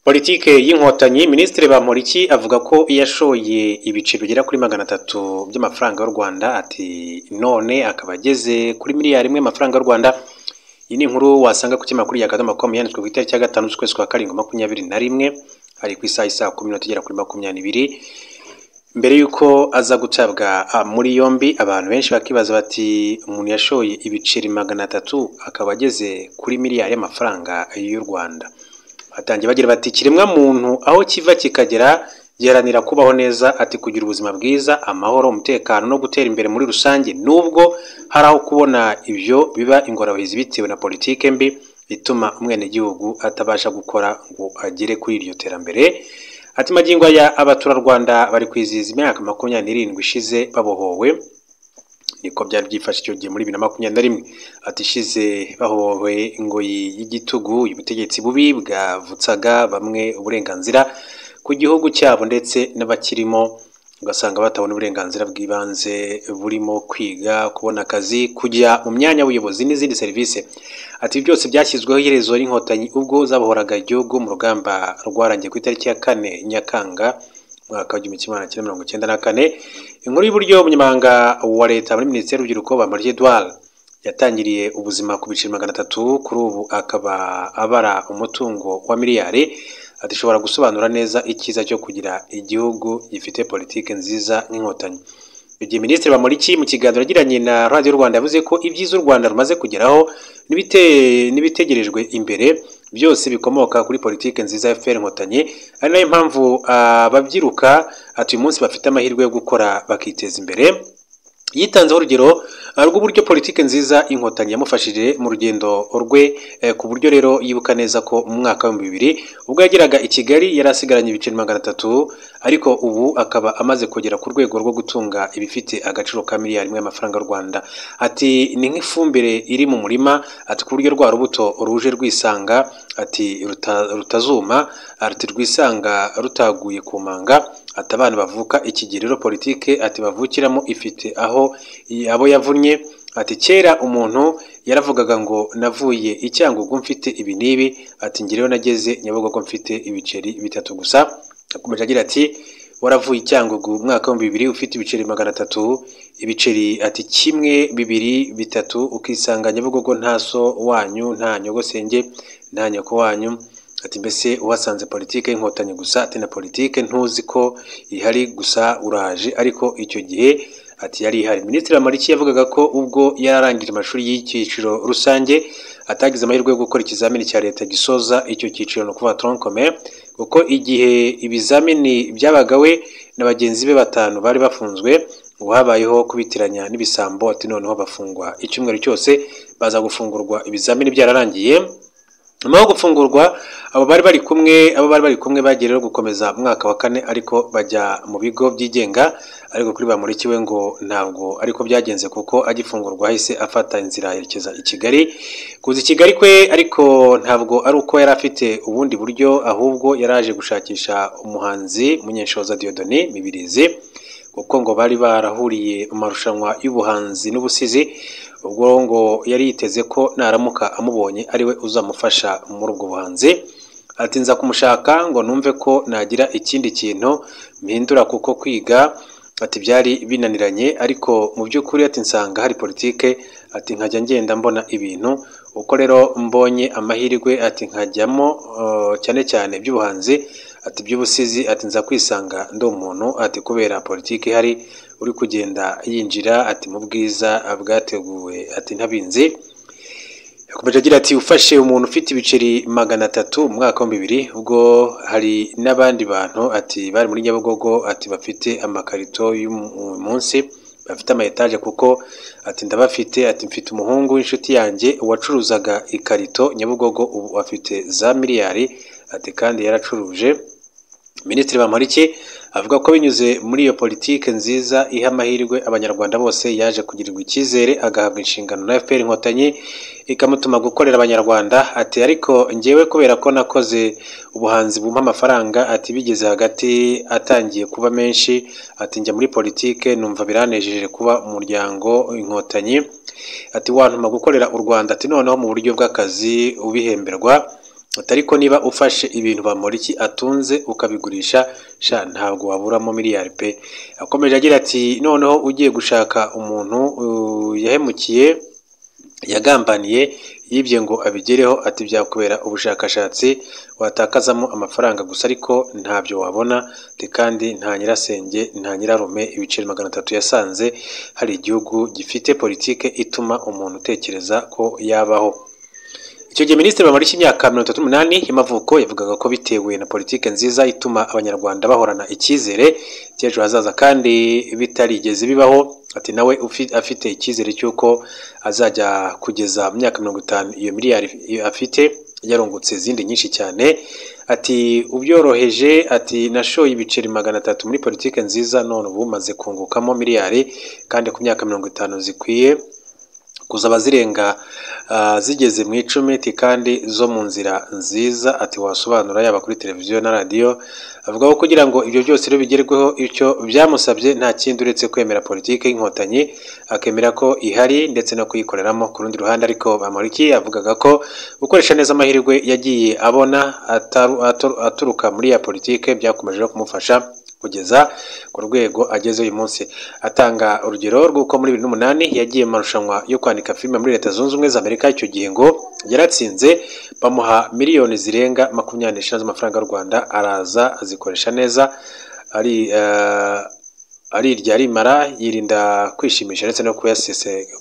politike y'inkotanyi minisitiri bamporiki avuga ko iyo ashoye ibiciro bigera kuri magana atatu by'amafaranga y'u rwanda ati none akaba ageze kuri miliyari imwe y'amafaranga y'u rwanda iyi ni inkuru wasanga ku kimakuru ya kadomo komu yanditswe ku itariki ya gatanu z'ukwezi kwa karindwi makumyabiri na rimwe hari ku isaha isaha kumi n'itatu igera kuri makumyabiri mbere y'uko aza gutabwa muri yombi abantu benshi bakibaza bati umuntu yashoye ibiceri magana atatu akaba ageze kuri miliyari y'amafaranga y'u rwanda batangiye bagira bati ikiremwa muntu aho kiva kikagera giharanira kubaho neza ati kugira ubuzima bwiza amahoro umutekano no gutera imbere muri rusange nubwo hari aho kubona ibyo biba ingorabahizi bitewe na politike mbi ituma umwenegihugu atabasha gukora ngo agere kuri iryo terambere ati magingo aya abaturarwanda bari kwizihiza imyaka makumyabiri n'irindwi ishize babohowe niko byari byifashe icyo gihe muri bibiri na makumyabiri na rimwe atishize bahowe ingoyi y'igitugu ubutegetsi bubi bwavutsaga bamwe uburenganzira ku gihugu cyabo ndetse n'abakirimo ugasanga batabona uburenganzira bw'ibanze burimo kwiga kubona akazi kujya mu myanya y'ubuyobozi n'izindi serivisi ati byose byashyizweho iherezo n'inkotanyi ubwo zabohoraga igihugu mu rugamba rwarangiye ku itariki ya kane nyakanga umwaka w'igihumbi kimwe magana cyenda mirongo icyenda na kane inkuru y'uburyo umunyamabanga wa leta muri minisiteri y'urubyiruko bamariye edouard yatangiriye ubuzima ku biciro magana atatu kuri ubu akaba abara umutungo wa miliyari adashobora gusobanura neza icyiza cyo kugira igihugu gifite politiki nziza nk'inkotanyi igihe minisitiri bamuriki mu kiganiro yagiranye na radiyo rwanda yavuze ko ibyiza u rwanda rumaze kugeraho n'ibitegerejwe imbere byose bikomoka kuri politiki nziza ya fpr inkotanyi ari nayo mpamvu ababyiruka ati uyu munsi bafite amahirwe yo gukora bakiteza imbere yitanzeho urugero rw'uburyo politiki nziza inkotanyi yamufashije mu rugendo rwe ku buryo rero yibuka neza ko mu mwaka w'ibihumbi bibiri ubwo yageraga i kigali yari asigaranye ibiceri magana atatu ariko ubu akaba amaze kugera ku rwego rwo gutunga ibifite agaciro ka miliyari imwe y'amafaranga y'u rwanda ati ni nk'ifumbire iri mu murima ati ku buryo rwa rubuto ruje rwisanga ati rutazuma ati rwisanga rutaguye ku manga ati abana bavuka ikigero politike ati bavukiramo ifite aho abo yavunnye ati kera umuntu yaravugaga ngo navuye icyangugu mfite ibi n'ibi ati ngereho nageze nyabugogo mfite ibiceri bitatu gusa akomeje agira ati waravuye icyangugu umwaka w'ibihumbi bibiri ufite ibiceri magana atatu ibiceri ati kimwe bibiri bitatu ukisanga nyabugogo nta so wanyu nta nyogosenge nta nyoko wanyu ati mbese uhasanze politike y'inkotanyi gusa ati na politike ntuzi ko ihari gusa uraje ariko icyo gihe ati yari ihari minisitiri Bamporiki yavugaga ko ubwo yararangije amashuri y'icyiciro rusange atagize amahirwe yo gukora ikizamini cya leta gisoza icyo cyiciro ni ukuvuga toronkome kuko igihe ibizamini byabaga we na bagenzi be batanu bari bafunzwe ubu habayeho kubitiranya n'ibisambo ati noneho bafungwa icyumweru cyose baza gufungurwa ibizamini byararangiye nyuma yo gufungurwa abo bari bari kumwe abo bari bari kumwe bagiye rero gukomeza umwaka wa kane ariko bajya mu bigo byigenga ariko kuri bamurikiwe ngo ntabwo ariko byagenze kuko agifungurwa ahise afata inzira yerekeza i Kigali kuza i Kigali kwe ariko ntabwo ari uko yari afite ubundi buryo ahubwo yaraje gushakisha umuhanzi munyenshoza Diodoni Mibirizi kuko ngo bari barahuriye mu marushanwa y'ubuhanzi n'ubusizi ubwo ngo yari yiteze ko naramuka amubonye ariwe uzamufasha muri ubwo buhanzi ati nza kumushaka ngo numve ko nagira ikindi kintu mpindura kuko kwiga ati byari binaniranye ariko mu by'ukuri ati nsanga hari politike ati nkajya ngenda mbona ibintu uko rero mbonye amahirwe ati nkajyamo cyane cyane by'ubuhanzi ati by'ubusizi ati nza kwisanga ndi umuntu ati kubera politiki ihari uri kugenda yinjira ati mu bwiza bwateguwe ati ntabinzi yakomeje agira ati ufashe umuntu ufite ibiceri magana atatu mu mwaka wa bibiri ubwo hari n'abandi bantu ati bari muri nyabugogo ati bafite amakarito y'umunsi bafite amayetaje kuko ati ndabafite ati mfite umuhungu w'inshuti yanjye wacuruzaga ikarito nyabugogo ubu afite za miliyari ati kandi yaracuruje minisitiri bamporiki avuga ko binyuze muri iyo politike nziza iha amahirwe abanyarwanda bose yaje kugirirwa icyizere agahabwa inshingano na fpr inkotanyi ikamutuma gukorera abanyarwanda ati ariko ngewe kubera ko nakoze ubuhanzi bumpa amafaranga ati bigeze hagati atangiye kuba menshi ati njya muri politike numva biranejeje kuba umuryango inkotanyi ati wantuma gukorera u rwanda ati noneho mu buryo bw'akazi ubihemberwa atari ko niba ufashe ibintu bamuriki atunze ukabigurisha sha ntabwo waburamo miliyari pe akomeje agira ati noneho ugiye gushaka umuntu uh, yahemukiye yagambaniye yibye ngo abigereho ati byakubera ubushakashatsi watakazamo amafaranga gusa ariko ntabyo wabona ati kandi nta nyirasenge nta nyirarume ibiceri magana atatu yasanze hari igihugu gifite politike ituma umuntu utekereza ko yabaho icyo gihe minisitiri bamurishya imyaka mirongo itatu n'umunani y'amavuko yavugaga ko bitewe na politiki nziza ituma abanyarwanda bahorana icyizere cy'ejo hazaza kandi bitarigeze bibaho ati nawe afite icyizere cy'uko azajya kugeza mu myaka mirongo itanu iyo miliyari afite yarungutse izindi nyinshi cyane ati ubyoroheje ati nashoye ibiceri magana atatu muri politiki nziza none ubu maze kungukamo miliyari kandi ku myaka mirongo itanu zikwiye kuzaba zirenga zigeze mu icumi ati kandi zo mu nzira nziza ati wasobanura yaba kuri televiziyo na radiyo avuga ko kugira ngo ibyo byose rero bigerweho icyo byamusabye nta kindi uretse kwemera politiki y'inkotanyi akemera ko ihari ndetse no kuyikoreramo ku rundi ruhande ariko bamuriki avugaga ko gukoresha neza amahirwe yagiye abona aturuka muri ya politiki byakomeje no kumufasha kugeza ku rwego ageze uyu munsi atanga urugero rw'uko muri bibiri n'umunani yagiye mu marushanwa yo kwandika filime muri leta zunze ubumwe za amerika icyo gihe ngo yaratsinze bamuha miliyoni zirenga makumyabiri n'eshanu z'amafaranga y'u rwanda araza azikoresha neza ari arirya arimara yirinda kwishimisha ndetse no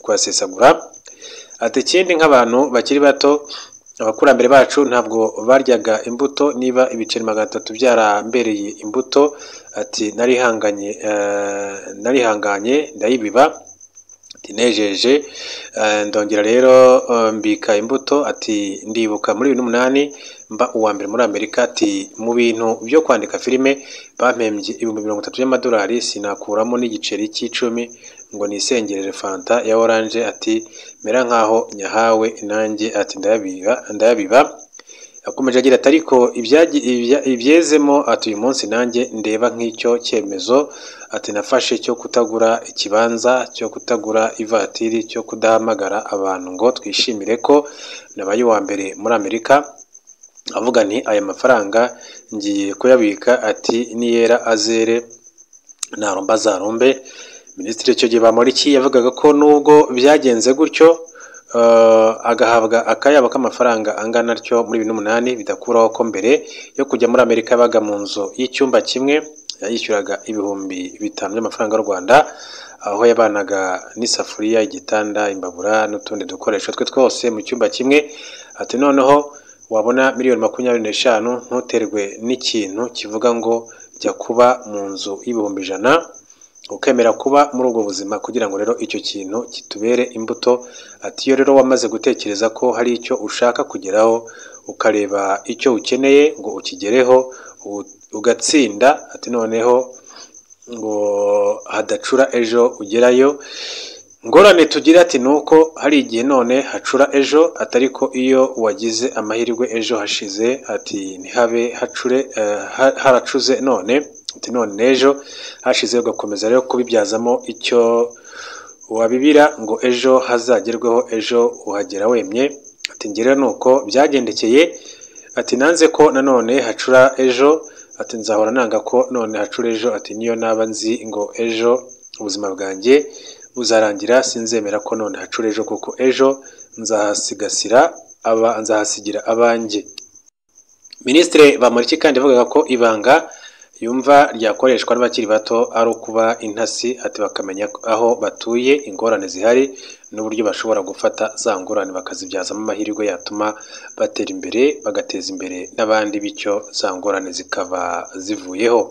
kuyasesagura ati ikindi nk'abantu bakiri bato abakurambere bacu ntabwo baryaga imbuto niba ibiceri magana atatu byarambereye imbuto ati narihanganye narihanganye ndayibiba nejeje ndongera rero mbika imbuto ati ndibuka muri bibiri n'umunani mba uwa mbere muri amerika ati mu bintu byo kwandika filime bampembye ibihumbi mirongo itatu by'amadolari sinakuramo n'igiceri cy'icumi ngo nisengerere fanta ya oranje ati mera nkaho nyahawe nanjye ati ndayabiba akomeje agira ati ariko ibyezemo ati uyu munsi nanjye ndeba nk'icyo cyemezo ati nafashe cyo kutagura ikibanza cyo kutagura ivatiri cyo kudahamagara abantu ngo twishimire ko nabaye uwa mbere muri amerika avuga nti aya mafaranga ngiye kuyabika ati niyera azere ntarumba azarumbe minisitiri icyo gihe bamuriki yavugaga ko nubwo byagenze gutyo agahabwa akayabo k'amafaranga angana atyo muri bibiri n'umunani bidakuraho ko mbere yo kujya muri amerika yabaga mu nzu y'icyumba kimwe yishyuraga ibihumbi bitanu by'amafaranga y'u rwanda aho yabanaga n'isafuriya igitanda imbabura n'utundi dukoresho twe twose mu cyumba kimwe ati noneho wabona miliyoni makumyabiri n'eshanu ntuterwe n'ikintu kivuga ngo jya kuba mu nzu y'ibihumbi ijana ukemera kuba muri ubwo buzima kugira ngo rero icyo kintu kitubere imbuto ati iyo rero wamaze gutekereza ko hari icyo ushaka kugeraho ukareba icyo ukeneye ngo ukigereho ugatsinda ati noneho ngo hadacura ejo ugerayo ngorane tugira ati ni uko hari igihe none hacura ejo atari ko iyo wagize amahirwe ejo hashize ati ntihabe hacure haracuze none ati none n'ejo hashize ugakomeza rero kubibyazamo icyo wabibira ngo ejo hazagerweho ejo uhagera wemye ati ngira ni uko byagendekeye ati nanze ko nanone hacura ejo ati nzahora nanga ko none hacura ejo ati niyo naba nzi ngo ejo ubuzima bwanjye buzarangira sinzemera ko none hacura ejo kuko ejo nzahasigasira aba nzahasigira abanjye minisitiri bamuriki kandi avugaga ko ibanga yumva ryakoreshwa n'abakiri bato ari ukuba intasi ati bakamenya aho batuye ingorane zihari n'uburyo bashobora gufata za ngorane bakazibyazamo amahirwe yatuma batera imbere bagateza imbere n'abandi bityo za ngorane zikaba zivuyeho